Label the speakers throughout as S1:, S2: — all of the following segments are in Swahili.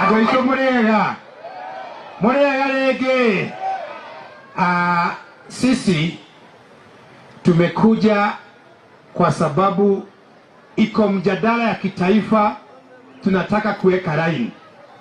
S1: andå aitå må rä ega må rä ega rä ngä sisi tumekuja kwa sababu iko mjadala ya kitaifa tunataka kuweka laini.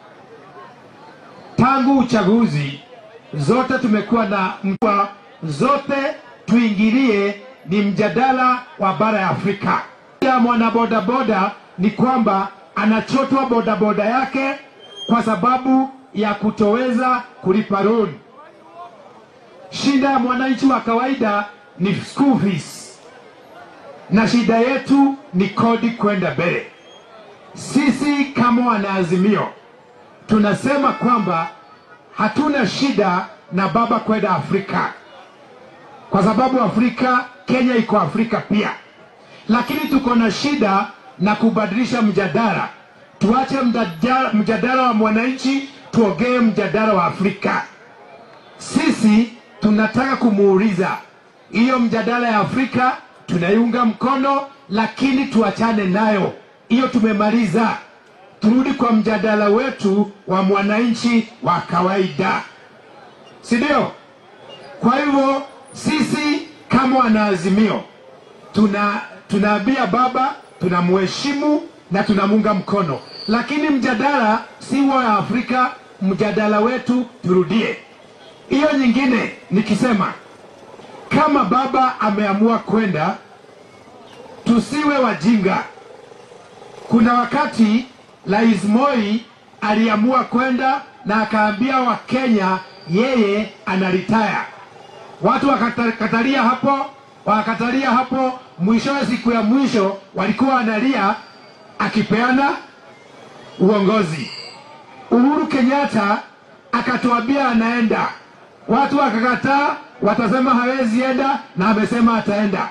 S1: Tangu uchaguzi zote tumekuwa na mtua, zote tuingilie ni mjadala wa bara ya Afrika. Ya mwanabodaboda ni kwamba anachotwa bodaboda yake kwa sababu ya kutoweza kulipa loan. Shida ya mwananchi wa kawaida ni school fees, na shida yetu ni kodi kwenda mbele. Sisi kama wanaazimio tunasema kwamba hatuna shida na baba kwenda Afrika, kwa sababu Afrika, Kenya iko Afrika pia, lakini tuko na shida na kubadilisha mjadala. Tuache mjadala, mjadala wa mwananchi, tuongee mjadala wa Afrika. Sisi tunataka kumuuliza hiyo mjadala ya Afrika tunaiunga mkono, lakini tuachane nayo hiyo, tumemaliza. Turudi kwa mjadala wetu wa mwananchi wa kawaida, si ndio? Kwa hivyo sisi kama wanaazimio tuna tunaambia baba tunamheshimu na tunamunga mkono, lakini mjadala si wa Afrika, mjadala wetu turudie. Hiyo nyingine nikisema kama baba ameamua kwenda, tusiwe wajinga. Kuna wakati Rais Moi aliamua kwenda na akaambia Wakenya yeye anaritaya. Watu wakakatalia hapo, wakakatalia hapo. Mwishowe, siku ya mwisho walikuwa wanalia akipeana uongozi. Uhuru Kenyatta akatuambia anaenda, watu wakakataa, watasema hawezi enda, na amesema ataenda.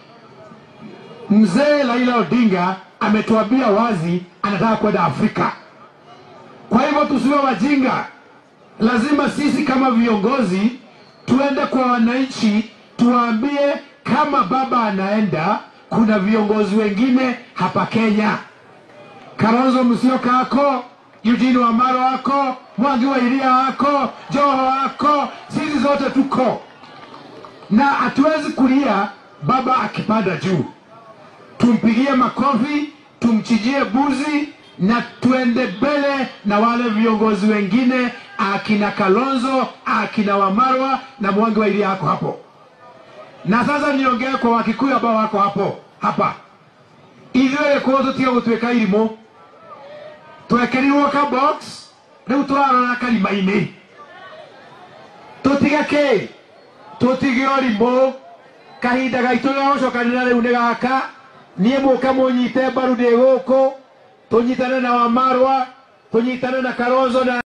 S1: Mzee Raila Odinga ametuambia wazi anataka kwenda Afrika. Kwa hivyo tusiwe wajinga, lazima sisi kama viongozi tuende kwa wananchi, tuwaambie kama baba anaenda, kuna viongozi wengine hapa Kenya, Kalonzo Musyoka ako, Eugene Wamalwa ako, Mwangi wa Iria ako, Joho ako, sisi zote tuko na hatuwezi kulia baba akipanda juu. Tumpigie makofi, tumchijie buzi na tuende mbele na wale viongozi wengine, akina Kalonzo, akina Wamalwa na Mwangi wa Iria ako hapo. Na sasa niongee kwa Wakikuyu ambao wako hapo hapa, ithuĩ kũũ tũtige gũtuĩka irimũ twekerirwo ka box rĩu tũrarora karima-inĩ tũtige kĩ tũtige ũrimũ kahinda gaitũ ga gũcokanĩra rĩu nĩ gaka niĩ mũke mũnyite mbaru ndĩ gũkũ tũnyitane na Wamalwa tũnyitane na Kalonzo na